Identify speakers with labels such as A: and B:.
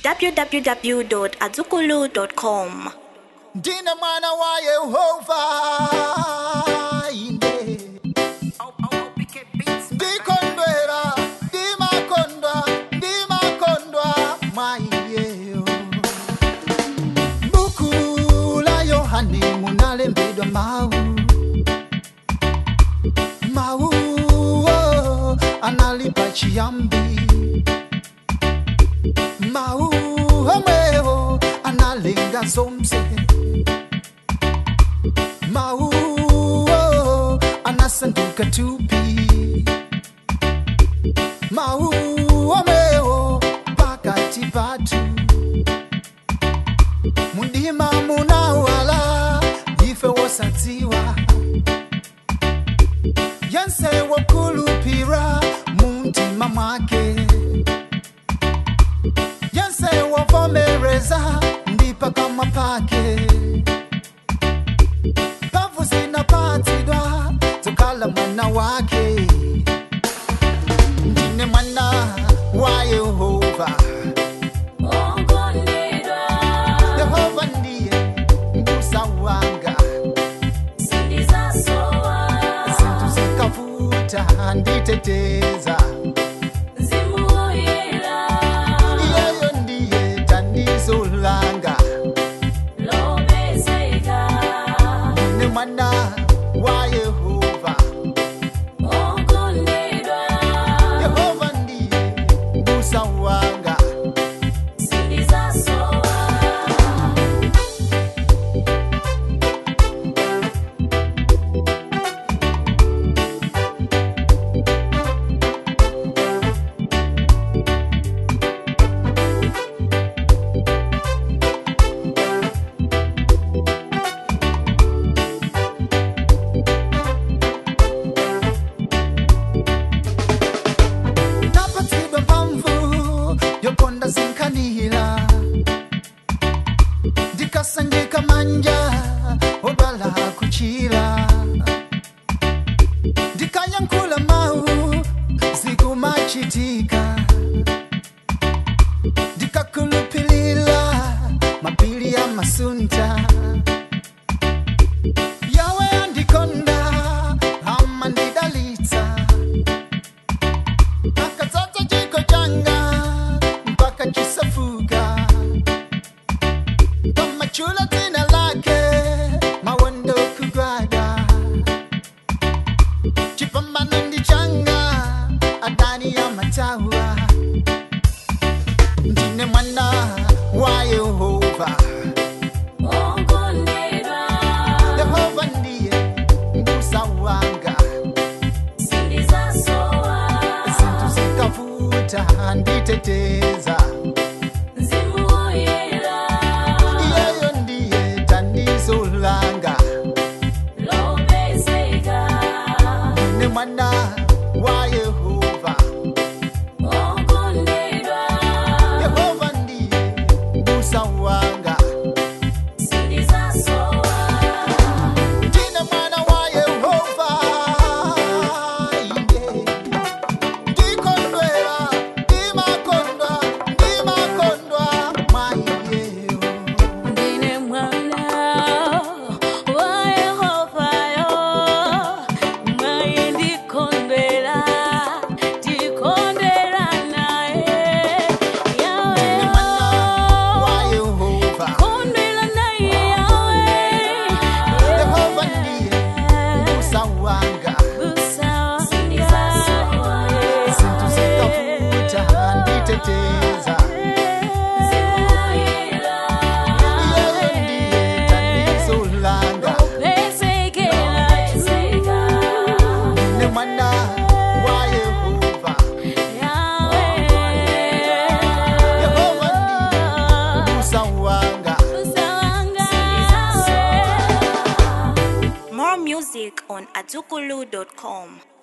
A: www.azukulu.com.
B: ndine mwana wa yehova ine ndikondwera ndimakondwa ndimakondwa mwaiyeyo buku la yohane munalembedwa mau mau oh, analipa chiyambi mau omwewo analenga zomse mau oh, anasanduka tupi mau omwewo pakati patu mundima munawala ife wosadziwa yense wokulupira muntima mwake yense wovomereza ndipa kama pake pavu zinapatidwa tukala mwana wake ndine mwana wa yehova yehova ndiye mbusa wanga zintu zikavuta nditeteza iyeyo ndiye tanizo langa ndine mwana wa yehova yehova ndiye mbusa wanga napatsidwa mphamvu yokonda zinkhanira ndikasanjika manja odwala kuchira ndikayankhula mawu zikumachitika ndikakhulupilira mapiri ya masunta yawe andikonda amandidalitsa akadzadza chiko changa mpaka chisafuka pamachula dzina lake mawondo kugwada chipambano ndi changa adani ya matawa ndine mwana wa yehova yehova ndiye mbusa wanga zintu zikavuta nditeteza iyeyo ndiye tanizo langa ndine mwana wa yehova yehova ndiye mbusa wanga ndine mwana wa yehova ine ndikondwera ndimakondwa ndimakondwa mwaiyeyo
C: Ndine mwana wa Yehova yo, mwaye ndikondwera, ndikondwera naye. Yawe
B: ndine mwana wa
C: yo,
B: yehova
C: kondwera naye Yawe.
B: yehova ndiye mbusa wanga
C: Busa
B: zintu zikavuta nditeteza iyeyo ndiye tanizo langa ndine mwana wa yehova yehova ndiye mbusa wanga
A: More music on azukulu.com.